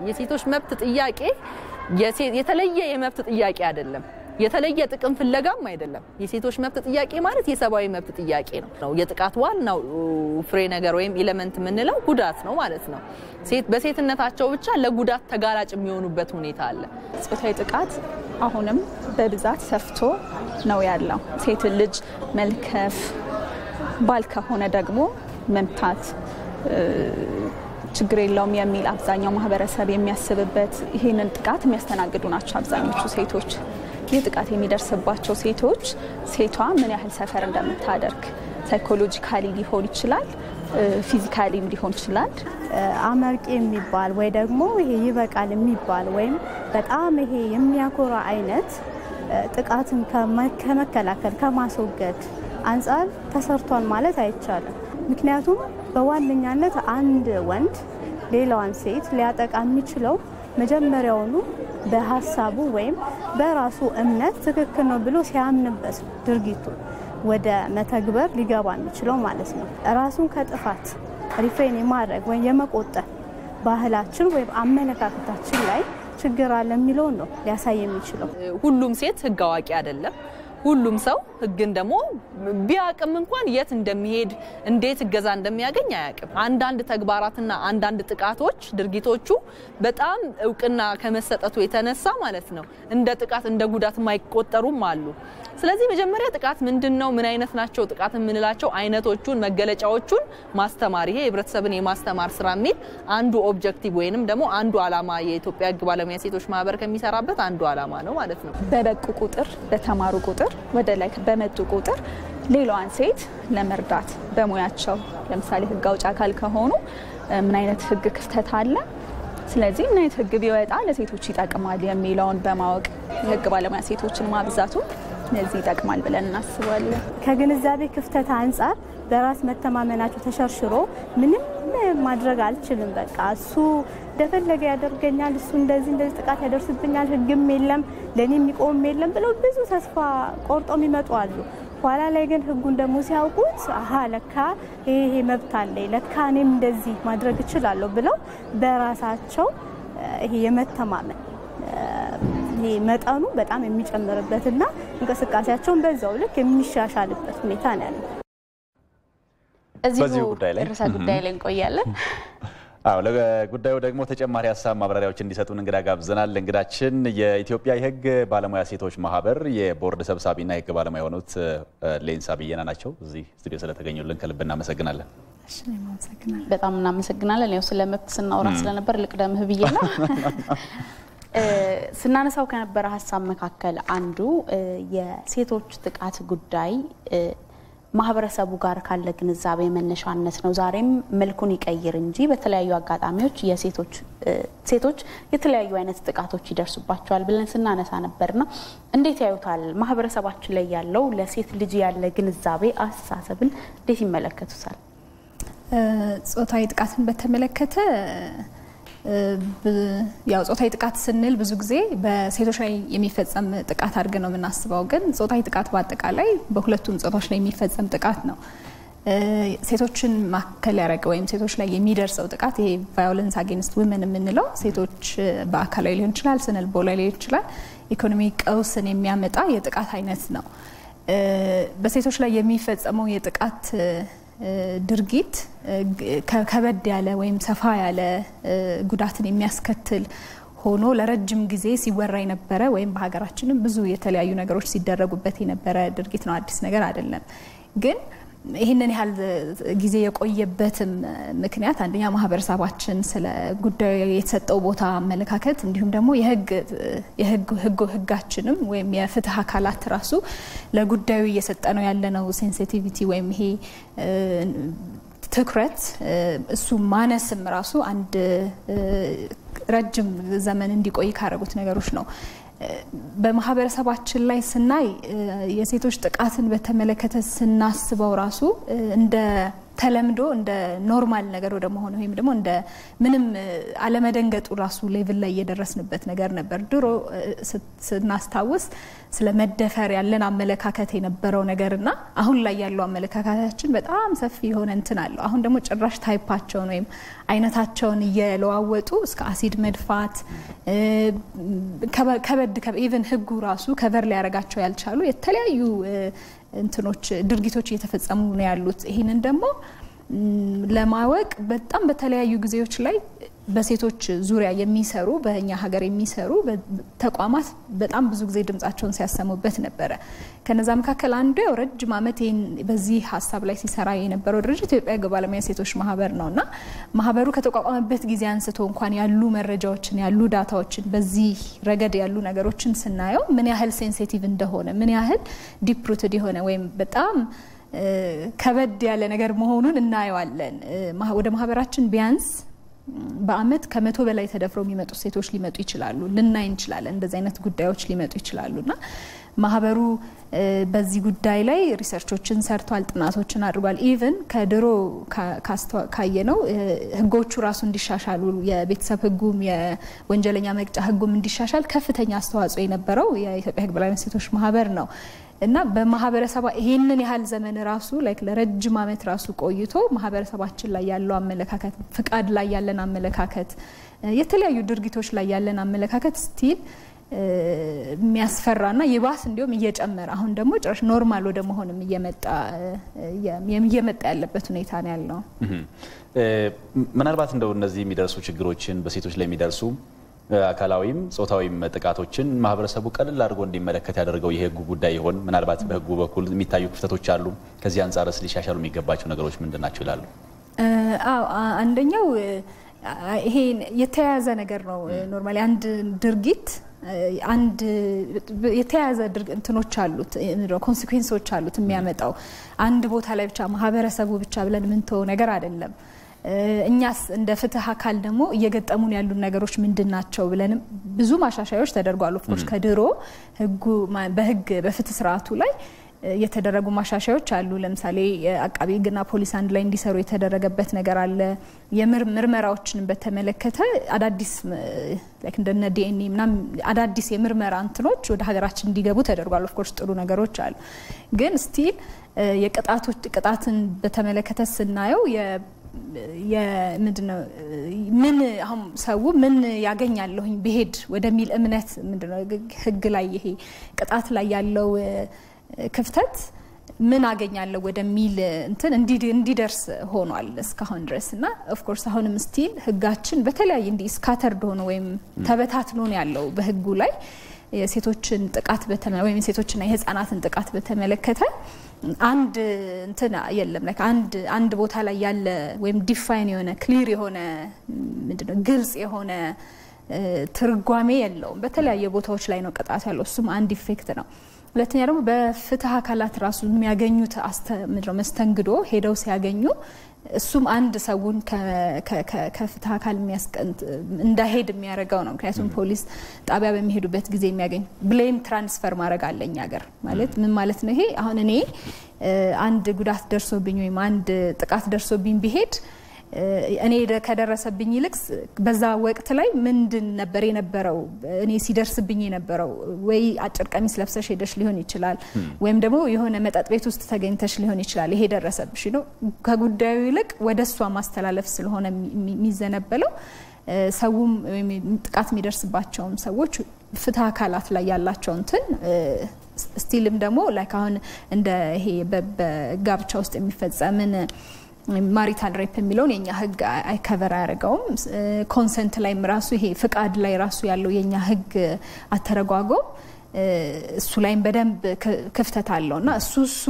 የሴቶች መብት ጥያቄ የተለየ የመብት ጥያቄ አይደለም። የተለየ ጥቅም ፍለጋም አይደለም። የሴቶች መብት ጥያቄ ማለት የሰብአዊ መብት ጥያቄ ነው። የጥቃት ዋናው ፍሬ ነገር ወይም ኤሌመንት የምንለው ጉዳት ነው ማለት ነው። በሴትነታቸው ብቻ ለጉዳት ተጋላጭ የሚሆኑበት ሁኔታ አለ። ጾታዊ ጥቃት አሁንም በብዛት ሰፍቶ ነው ያለው። ሴት ልጅ መልከፍ፣ ባል ከሆነ ደግሞ መምታት ችግር የለውም የሚል አብዛኛው ማህበረሰብ የሚያስብበት ይህንን ጥቃት የሚያስተናግዱ ናቸው አብዛኞቹ ሴቶች። ይህ ጥቃት የሚደርስባቸው ሴቶች ሴቷ ምን ያህል ሰፈር እንደምታደርግ ሳይኮሎጂካሊ ሊሆን ይችላል፣ ፊዚካሊም ሊሆን ይችላል። አመርቂ የሚባል ወይ ደግሞ ይሄ ይበቃል የሚባል ወይም በጣም ይሄ የሚያኮራ አይነት ጥቃትን ከመከላከል ከማስወገድ አንጻር ተሰርቷል ማለት አይቻልም። ምክንያቱም በዋነኛነት አንድ ወንድ ሌላዋን ሴት ሊያጠቃ የሚችለው መጀመሪያውኑ በሀሳቡ ወይም በራሱ እምነት ትክክል ነው ብሎ ሲያምንበት ድርጊቱ ወደ መተግበር ሊገባ የሚችለው ማለት ነው። ራሱን ከጥፋት ሪፍሬን የማድረግ ወይም የመቆጠብ ባህላችን ወይም አመለካከታችን ላይ ችግር አለ የሚለውን ነው ሊያሳይ የሚችለው። ሁሉም ሴት ሕግ አዋቂ አይደለም። ሁሉም ሰው ሕግን ደግሞ ቢያቅም እንኳን የት እንደሚሄድ እንዴት እገዛ እንደሚያገኝ አያቅም። አንዳንድ ተግባራትና አንዳንድ ጥቃቶች ድርጊቶቹ በጣም እውቅና ከመሰጠቱ የተነሳ ማለት ነው እንደ ጥቃት እንደ ጉዳት የማይቆጠሩም አሉ። ስለዚህ መጀመሪያ ጥቃት ምንድን ነው፣ ምን አይነት ናቸው ጥቃት የምንላቸው አይነቶቹን፣ መገለጫዎቹን ማስተማር ይሄ የህብረተሰብን የማስተማር ስራ የሚል አንዱ ኦብጀክቲቭ ወይንም ደግሞ አንዱ አላማ የኢትዮጵያ ህግ ባለሙያ ሴቶች ማህበር ከሚሰራበት አንዱ አላማ ነው ማለት ነው። በበቁ ቁጥር በተማሩ ቁጥር ወደ ላይ በመጡ ቁጥር ሌላዋን ሴት ለመርዳት በሙያቸው ለምሳሌ ህግ አውጭ አካል ከሆኑ ምን አይነት ህግ ክፍተት አለ፣ ስለዚህ ምን አይነት ህግ ቢወጣ ለሴቶች ይጠቅማል የሚለውን በማወቅ የህግ ባለሙያ ሴቶችን ማብዛቱ ለዚህ ይጠቅማል ብለን እናስባለን። ከግንዛቤ ክፍተት አንጻር በራስ መተማመናቸው ተሸርሽሮ ምንም ማድረግ አልችልም፣ በቃ እሱ እንደፈለገ ያደርገኛል፣ እሱ እንደዚህ እንደዚህ ጥቃት ያደርስብኛል፣ ህግም የለም ለእኔ የሚቆም የለም ብለው ብዙ ተስፋ ቆርጦ የሚመጡ አሉ። ኋላ ላይ ግን ህጉን ደግሞ ሲያውቁት አሀ ለካ ይሄ መብት አለኝ፣ ለካ እኔም እንደዚህ ማድረግ እችላለሁ ብለው በራሳቸው ይሄ የመተማመን ይሄ መጠኑ በጣም የሚጨምርበትና እንቅስቃሴያቸውን በዛው ልክ የሚሻሻልበት ሁኔታ ነው ያለው። በዚሁ እዚሁ ጉዳይ ላይ ርዕሰ ጉዳይ ላይ እንቆያለን። አዎ ለጉዳዩ ደግሞ ተጨማሪ ሀሳብ ማብራሪያዎች እንዲሰጡን እንግዳ ጋብዘናል። እንግዳችን የኢትዮጵያ የህግ ባለሙያ ሴቶች ማህበር የቦርድ ሰብሳቢና የህግ ባለሙያ የሆኑት ሌንሳ ብየና ናቸው። እዚህ ስቱዲዮ ስለተገኙልን ከልብ እናመሰግናለን። በጣም እናመሰግናለን። ያው ስለ መብት ስናወራ ስለነበር ልቅደምህ ብዬ ነው። ስናነሳው ከነበረ ሀሳብ መካከል አንዱ የሴቶች ጥቃት ጉዳይ ማህበረሰቡ ጋር ካለ ግንዛቤ መነሻነት ነው። ዛሬም መልኩን ይቀይር እንጂ በተለያዩ አጋጣሚዎች የሴቶች ሴቶች የተለያዩ አይነት ጥቃቶች ይደርሱባቸዋል ብለን ስናነሳ ነበርና እንዴት ያዩታል? ማህበረሰባችን ላይ ያለው ለሴት ልጅ ያለ ግንዛቤ አስተሳሰብን እንዴት ይመለከቱታል? ጾታዊ ጥቃትን በተመለከተ ያው ጾታዊ ጥቃት ስንል ብዙ ጊዜ በሴቶች ላይ የሚፈጸም ጥቃት አድርገን ነው የምናስበው። ግን ጾታዊ ጥቃት በአጠቃላይ በሁለቱም ጾታዎች ላይ የሚፈጸም ጥቃት ነው። ሴቶችን ማዕከል ያደረገ ወይም ሴቶች ላይ የሚደርሰው ጥቃት ይሄ ቫዮለንስ አጌንስት ውመን የምንለው ሴቶች በአካላዊ ሊሆን ይችላል፣ ስነ ልቦናዊ ሊሆን ይችላል፣ ኢኮኖሚ ቀውስን የሚያመጣ የጥቃት አይነት ነው። በሴቶች ላይ የሚፈጸመው የጥቃት ድርጊት ከበድ ያለ ወይም ሰፋ ያለ ጉዳትን የሚያስከትል ሆኖ ለረጅም ጊዜ ሲወራ የነበረ ወይም በሀገራችንም ብዙ የተለያዩ ነገሮች ሲደረጉበት የነበረ ድርጊት ነው። አዲስ ነገር አይደለም። ግን ይህንን ያህል ጊዜ የቆየበትም ምክንያት አንደኛ ማህበረሰባችን ስለ ጉዳዩ የተሰጠው ቦታ አመለካከት፣ እንዲሁም ደግሞ የህግ ህጋችንም ወይም የፍትህ አካላት ራሱ ለጉዳዩ እየሰጠ ነው ያለነው ሴንሲቲቪቲ ወይም ይሄ ትኩረት እሱ ማነስም ራሱ አንድ ረጅም ዘመን እንዲቆይ ካደረጉት ነገሮች ነው። በማህበረሰባችን ላይ ስናይ የሴቶች ጥቃትን በተመለከተ ስናስበው ራሱ እንደ ተለምዶ እንደ ኖርማል ነገር ወደ መሆን ወይም ደግሞ እንደ ምንም አለመደንገጡ ራሱ ሌቭል ላይ እየደረስንበት ነገር ነበር። ድሮ ስናስታውስ ስለ መደፈር ያለን አመለካከት የነበረው ነገርና አሁን ላይ ያለው አመለካከታችን በጣም ሰፊ የሆነ እንትን አለው። አሁን ደግሞ ጭራሽ ታይፓቸውን ወይም አይነታቸውን እየለዋወጡ እስከ አሲድ መድፋት ከበድ ኢቨን ህጉ ራሱ ከቨር ሊያደርጋቸው ያልቻሉ የተለያዩ እንትኖች ድርጊቶች እየተፈጸሙ ነው ያሉት። ይህንን ደግሞ ለማወቅ በጣም በተለያዩ ጊዜዎች ላይ በሴቶች ዙሪያ የሚሰሩ በእኛ ሀገር የሚሰሩ ተቋማት በጣም ብዙ ጊዜ ድምጻቸውን ሲያሰሙበት ነበረ። ከነዛ መካከል አንዱ ያው ረጅም ዓመት ይህን በዚህ ሀሳብ ላይ ሲሰራ የነበረው ድርጅት ኢትዮጵያ ሕግ ባለሙያ ሴቶች ማህበር ነው እና ማህበሩ ከተቋቋመበት ጊዜ አንስቶ እንኳን ያሉ መረጃዎችን ያሉ ዳታዎችን በዚህ ረገድ ያሉ ነገሮችን ስናየው ምን ያህል ሴንሲቲቭ እንደሆነ ምን ያህል ዲፕሩትድ የሆነ ወይም በጣም ከበድ ያለ ነገር መሆኑን እናየዋለን። ወደ ማህበራችን ቢያንስ በአመት ከመቶ በላይ ተደፍረው የሚመጡ ሴቶች ሊመጡ ይችላሉ፣ ልናይ እንችላለን። እንደዚህ አይነት ጉዳዮች ሊመጡ ይችላሉ እና ማህበሩ በዚህ ጉዳይ ላይ ሪሰርቾችን ሰርቷል፣ ጥናቶችን አድርጓል። ኢቨን ከድሮ ካየነው ህጎቹ ራሱ እንዲሻሻሉ የቤተሰብ ህጉም የወንጀለኛ መቅጫ ህጉም እንዲሻሻል ከፍተኛ አስተዋጽኦ የነበረው የኢትዮጵያ ህግ ባለሙያ ሴቶች ማህበር ነው እና በማህበረሰባ ይሄንን ያህል ዘመን ራሱ ላይክ ለረጅም ዓመት ራሱ ቆይቶ ማህበረሰባችን ላይ ያለው አመለካከት፣ ፍቃድ ላይ ያለን አመለካከት፣ የተለያዩ ድርጊቶች ላይ ያለን አመለካከት ስቲል የሚያስፈራና ይባስ እንዲሁም እየጨመረ አሁን ደግሞ ጭራሽ ኖርማል ወደ መሆንም እየመጣ እየመጣ ያለበት ሁኔታ ነው ያለው። ምናልባት እንደው እነዚህ የሚደርሱ ችግሮችን በሴቶች ላይ የሚደርሱ አካላዊም ጾታዊም ጥቃቶችን ማህበረሰቡ ቀልል አድርጎ እንዲመለከት ያደርገው የህጉ ጉዳይ ይሆን? ምናልባት በህጉ በኩል የሚታዩ ክፍተቶች አሉ። ከዚህ አንጻርስ ሊሻሻሉ የሚገባቸው ነገሮች ምንድን ናቸው ይላሉ? አዎ አንደኛው ይሄ የተያያዘ ነገር ነው። ኖርማሊ አንድ ድርጊት አንድ የተያያዘ እንትኖች አሉት ኮንሲኩዌንሶች አሉት የሚያመጣው አንድ ቦታ ላይ ብቻ ማህበረሰቡ ብቻ ብለን ምንተው ነገር አይደለም። እኛስ እንደ ፍትህ አካል ደግሞ እየገጠሙን ያሉ ነገሮች ምንድን ናቸው ብለንም ብዙ ማሻሻያዎች ተደርጓል። ኦፍኮርስ ከድሮ ህጉ በህግ በፍትህ ስርዓቱ ላይ የተደረጉ ማሻሻያዎች አሉ። ለምሳሌ አቃቢ ህግና ፖሊስ አንድ ላይ እንዲሰሩ የተደረገበት ነገር አለ። የምርመራዎችን በተመለከተ አዳዲስ እንደነ ዲኤንኤ ምናምን አዳዲስ የምርመራ እንትኖች ወደ ሀገራችን እንዲገቡ ተደርጓል። ኦፍኮርስ ጥሩ ነገሮች አሉ። ግን ስቲል የቅጣቶች ቅጣትን በተመለከተ ስናየው ምንድነው ምን አሁን ሰው ምን ያገኛለሁኝ ብሄድ ወደሚል እምነት ምንድነው ህግ ላይ ይሄ ቅጣት ላይ ያለው ክፍተት ምን አገኛለሁ ወደሚል እንትን እንዲደርስ ሆኗል እስካሁን ድረስ እና ኦፍኮርስ አሁንም ስቲል ህጋችን በተለያየ እንዲህ ስካተርድ ሆኖ ወይም ተበታትኖ ነው ያለው በህጉ ላይ የሴቶችን ጥቃት ወይም የሴቶችና የህፃናትን ጥቃት በተመለከተ አንድ እንትን የለም ላይክ አንድ አንድ ቦታ ላይ ያለ ወይም ዲፋይን የሆነ ክሊር የሆነ ምንድነው ግልጽ የሆነ ትርጓሜ የለውም። በተለያየ ቦታዎች ላይ ነው ቅጣት ያለው። እሱም አንድ ኢፌክት ነው። ሁለተኛ ደግሞ በፍትህ አካላት ራሱ የሚያገኙት ምንድነው መስተንግዶ ሄደው ሲያገኙ እሱም አንድ ሰውን ከፍትህ አካል እንዳይሄድ የሚያደርገው ነው። ምክንያቱም ፖሊስ ጣቢያ በሚሄዱበት ጊዜ የሚያገኝ ብሌም ትራንስፈር ማድረግ አለ እኛ ሀገር ማለት ምን ማለት ነው? ይሄ አሁን እኔ አንድ ጉዳት ደርሶብኝ ወይም አንድ ጥቃት ደርሶብኝ ቢሄድ እኔ ከደረሰብኝ ይልቅ በዛ ወቅት ላይ ምንድን ነበር የነበረው እኔ ሲደርስብኝ የነበረው ወይ አጭር ቀሚስ ለብሰሽ ሄደሽ ሊሆን ይችላል፣ ወይም ደግሞ የሆነ መጠጥ ቤት ውስጥ ተገኝተሽ ሊሆን ይችላል። ይሄ ደረሰብሽ ነው። ከጉዳዩ ይልቅ ወደ እሷ ማስተላለፍ ስለሆነ የሚዘነበለው ሰውም ጥቃት የሚደርስባቸውም ሰዎች ፍትህ አካላት ላይ ያላቸው እንትን ስቲልም ደግሞ ላይክ አሁን እንደ ይሄ በጋብቻ ውስጥ የሚፈጸምን ማሪታል ሬፕ የሚለውን የኛ ህግ አይከቨር አያደርገውም። ኮንሰንት ላይም ራሱ ይሄ ፍቃድ ላይ ራሱ ያለው የኛ ህግ አተረጓጎም እሱ ላይም በደንብ ክፍተት አለው እና እሱ እሱ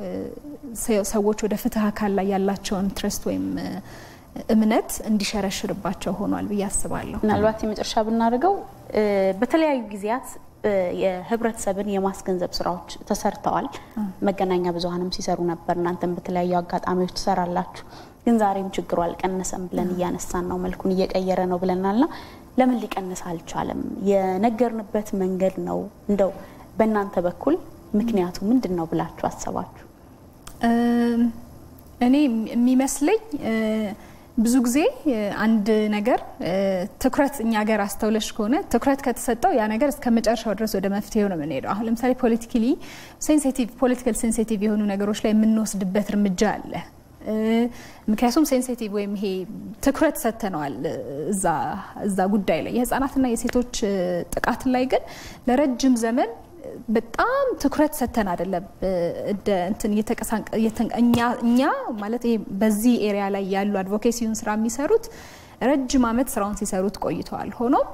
ሰዎች ወደ ፍትህ አካል ላይ ያላቸውን ትረስት ወይም እምነት እንዲሸረሽርባቸው ሆኗል ብዬ አስባለሁ። ምናልባት የመጨረሻ ብናደርገው በተለያዩ ጊዜያት የህብረተሰብን የማስገንዘብ ስራዎች ተሰርተዋል። መገናኛ ብዙኃንም ሲሰሩ ነበር። እናንተም በተለያዩ አጋጣሚዎች ትሰራላችሁ። ግን ዛሬም ችግሩ አልቀነሰም ብለን እያነሳን ነው። መልኩን እየቀየረ ነው ብለናልና ለምን ሊቀንስ አልቻለም? የነገርንበት መንገድ ነው እንደው በእናንተ በኩል ምክንያቱ ምንድን ነው ብላችሁ አሰባችሁ? እኔ የሚመስለኝ ብዙ ብዙ ጊዜ አንድ ነገር ትኩረት እኛ ሀገር አስተውለሽ ከሆነ ትኩረት ከተሰጠው ያ ነገር እስከ መጨረሻው ድረስ ወደ መፍትሄው ነው የምንሄደው። አሁን ለምሳሌ ፖለቲካሊ ሴንሲቲቭ ፖለቲካል ሴንሲቲቭ የሆኑ ነገሮች ላይ የምንወስድበት እርምጃ አለ። ምክንያቱም ሴንሲቲቭ ወይም ይሄ ትኩረት ሰጥተነዋል እዛ ጉዳይ ላይ የህፃናትና የሴቶች ጥቃት ላይ ግን ለረጅም ዘመን በጣም ትኩረት ሰጥተን አይደለም እንደ እንትን እኛ ማለት ይሄ በዚህ ኤሪያ ላይ ያሉ አድቮኬሲውን ስራ የሚሰሩት ረጅም ዓመት ስራውን ሲሰሩት ቆይተዋል። ሆኖም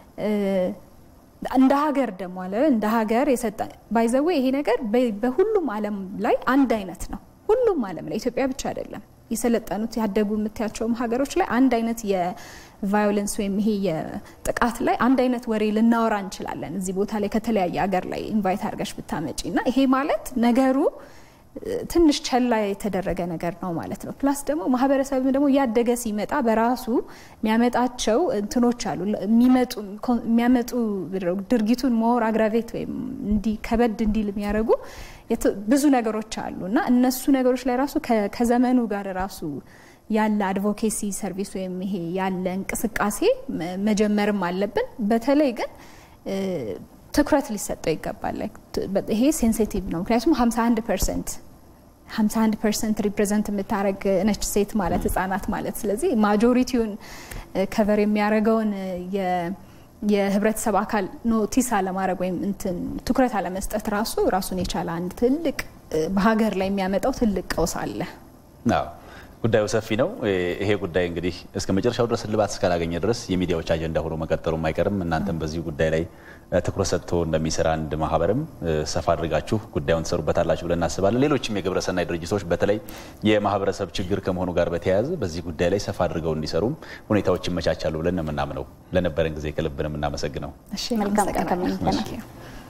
እንደ ሀገር ደግሞ አለ እንደ ሀገር የሰጠ ባይዘዌ ይሄ ነገር በሁሉም ዓለም ላይ አንድ አይነት ነው። ሁሉም ዓለም ላይ ኢትዮጵያ ብቻ አይደለም። የሰለጠኑት ያደጉ የምታያቸውም ሀገሮች ላይ አንድ አይነት የቫዮለንስ ወይም ይሄ የጥቃት ላይ አንድ አይነት ወሬ ልናወራ እንችላለን። እዚህ ቦታ ላይ ከተለያየ ሀገር ላይ ኢንቫይት አድርገሽ ብታመጪ እና ይሄ ማለት ነገሩ ትንሽ ቸላ የተደረገ ነገር ነው ማለት ነው። ፕላስ ደግሞ ማህበረሰብም ደግሞ እያደገ ሲመጣ በራሱ የሚያመጣቸው እንትኖች አሉ የሚያመጡ ድርጊቱን ሞር አግራቬት ወይም እንዲ ከበድ እንዲል የሚያደርጉ ብዙ ነገሮች አሉ እና እነሱ ነገሮች ላይ ራሱ ከዘመኑ ጋር ራሱ ያለ አድቮኬሲ ሰርቪስ ወይም ይሄ ያለ እንቅስቃሴ መጀመርም አለብን። በተለይ ግን ትኩረት ሊሰጠው ይገባል። ይሄ ሴንሲቲቭ ነው። ምክንያቱም 51 ፐርሰንት 51 ፐርሰንት ሪፕሬዘንት የምታደረግ ነች ሴት ማለት ህጻናት ማለት ስለዚህ ማጆሪቲውን ከቨር የሚያደርገውን የህብረተሰብ አካል ኖቲስ አለማድረግ ወይም እንትን ትኩረት አለመስጠት ራሱ ራሱን የቻለ አንድ ትልቅ በሀገር ላይ የሚያመጣው ትልቅ ቀውስ አለ። ጉዳዩ ሰፊ ነው። ይሄ ጉዳይ እንግዲህ እስከ መጨረሻው ድረስ እልባት እስካላገኘ ድረስ የሚዲያዎች አጀንዳ ሆኖ መቀጠሉም አይቀርም። እናንተም በዚህ ጉዳይ ላይ ትኩረት ሰጥቶ እንደሚሰራ አንድ ማህበርም ሰፋ አድርጋችሁ ጉዳዩን ትሰሩበታላችሁ ብለን እናስባለን። ሌሎችም የግብረሰናይ ድርጅቶች በተለይ የማህበረሰብ ችግር ከመሆኑ ጋር በተያያዘ በዚህ ጉዳይ ላይ ሰፋ አድርገው እንዲሰሩም ሁኔታዎች ይመቻቻሉ ብለን ነው የምናምነው። ለነበረን ጊዜ ከልብ ነው የምናመሰግነው። መልካም ቀን ተመኝተናል።